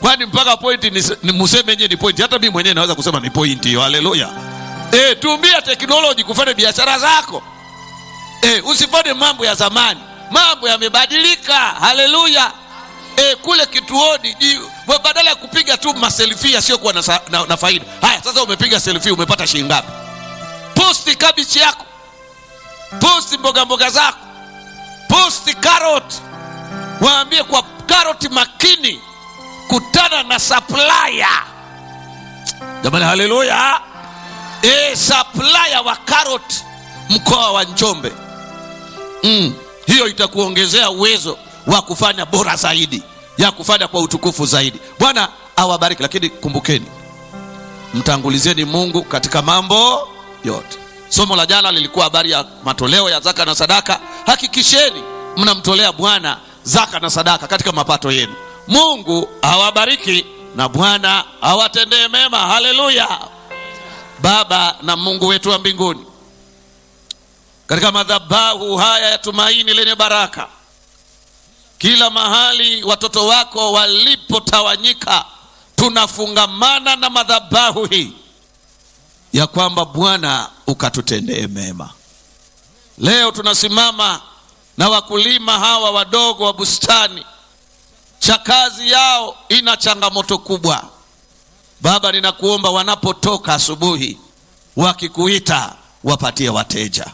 kwani mpaka pointi ni, ni museme nyewe ni pointi hata mimi mwenyewe naweza kusema ni pointi hiyo haleluya e, tumia teknoloji kufanya biashara zako e, usifanye mambo ya zamani mambo yamebadilika haleluya e, kule kituoni ji- we- badala ya kupiga tu maselfie yasiyokuwa na, sa- na, na faida haya sasa umepiga selfie umepata shilingi ngapi posti kabichi yako posti mboga mboga zako posti karoti waambie kwa karoti makini kutana na supplier jamani haleluya e, supplier wa karoti mkoa wa njombe mm. hiyo itakuongezea uwezo wa kufanya bora zaidi ya kufanya kwa utukufu zaidi bwana awabariki lakini kumbukeni mtangulizeni mungu katika mambo yote somo la jana lilikuwa habari ya matoleo ya zaka na sadaka hakikisheni mnamtolea bwana zaka na sadaka katika mapato yenu mungu awabariki na bwana awatendee mema haleluya baba na mungu wetu wa mbinguni katika madhabahu haya ya tumaini lenye baraka kila mahali watoto wako walipotawanyika tunafungamana na madhabahu hii ya kwamba bwana ukatutendee mema leo tunasimama na wakulima hawa wadogo wa bustani cha kazi yao ina changamoto kubwa baba ninakuomba wanapotoka asubuhi wakikuita wapatie wateja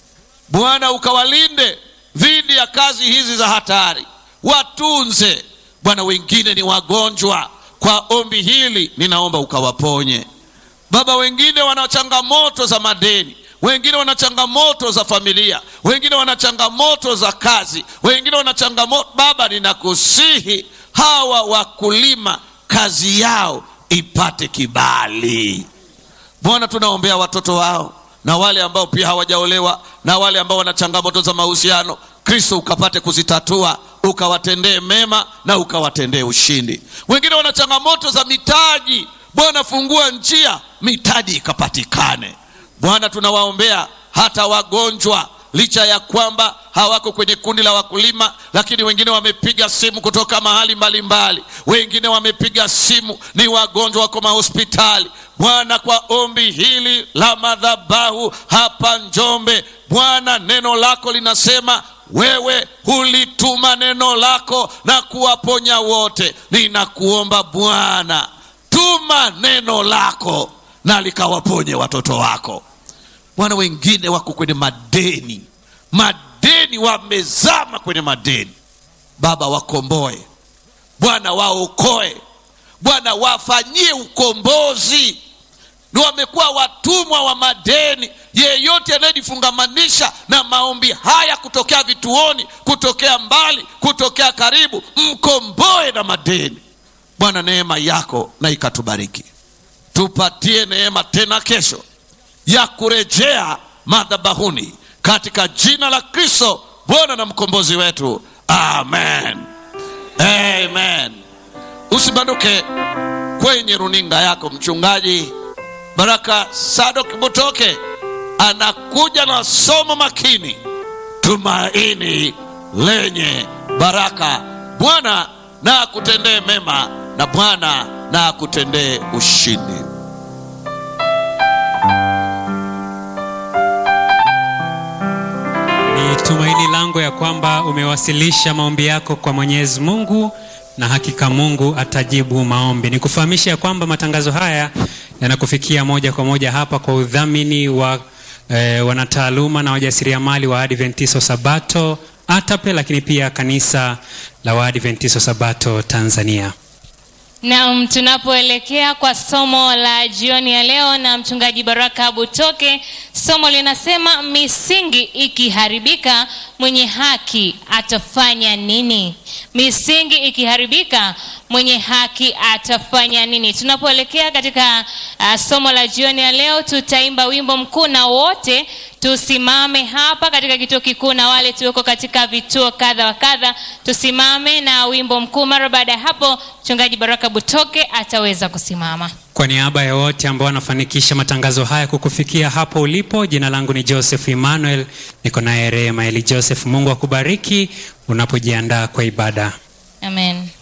bwana ukawalinde dhidi ya kazi hizi za hatari watunze bwana wengine ni wagonjwa kwa ombi hili ninaomba ukawaponye baba wengine wana changamoto za madeni wengine wana changamoto za familia wengine wana changamoto za kazi wengine wana changamoto baba ninakusihi hawa wakulima kazi yao ipate kibali bwana tunaombea watoto wao na wale ambao pia hawajaolewa na wale ambao wana changamoto za mahusiano kristo ukapate kuzitatua ukawatendee mema na ukawatendee ushindi wengine wana changamoto za mitaji bwana fungua njia mitaji ikapatikane bwana tunawaombea hata wagonjwa licha ya kwamba hawako kwenye kundi la wakulima lakini wengine wamepiga simu kutoka mahali mbalimbali mbali. wengine wamepiga simu ni wagonjwa wako mahospitali bwana kwa ombi hili la madhabahu hapa njombe bwana neno lako linasema wewe hulituma neno lako na kuwaponya wote ninakuomba bwana tuma neno lako na likawaponye watoto wako bwana wengine wako kwenye madeni madeni wamezama kwenye madeni baba wakomboe bwana waokoe bwana wafanyie ukombozi ni wamekuwa watumwa wa madeni yeyote anayejifungamanisha na maombi haya kutokea vituoni kutokea mbali kutokea karibu mkomboe na madeni bwana neema yako na ikatubariki tupatie neema tena kesho ya kurejea madhabahuni katika jina la kristo bwana na mkombozi wetu amen amen usibanduke kwenye runinga yako mchungaji baraka sadok butoke anakuja na somo makini tumaini lenye baraka bwana na akutendee mema na bwana na akutendee ushindi Ni tumaini langu ya kwamba umewasilisha maombi yako kwa Mwenyezi Mungu na hakika Mungu atajibu maombi. Nikufahamisha ya kwamba matangazo haya yanakufikia moja kwa moja hapa kwa udhamini wa eh, wanataaluma na wajasiriamali wa Adventisto Sabato ATAPE, lakini pia kanisa la Waadventisto Sabato Tanzania. Naam, tunapoelekea kwa somo la jioni ya leo na mchungaji Baraka Butoke, somo linasema misingi ikiharibika mwenye haki atafanya nini? Misingi ikiharibika mwenye haki atafanya nini? Tunapoelekea katika uh, somo la jioni ya leo, tutaimba wimbo mkuu na wote tusimame hapa katika kituo kikuu na wale tuweko katika vituo kadha wa kadha, tusimame na wimbo mkuu. Mara baada ya hapo, mchungaji Baraka Butoke ataweza kusimama. Kwa niaba ya wote ambao wanafanikisha matangazo haya kukufikia hapo ulipo, jina langu ni Joseph Emmanuel, niko naye Rehema Eli Joseph. Mungu akubariki unapojiandaa kwa ibada. Amen.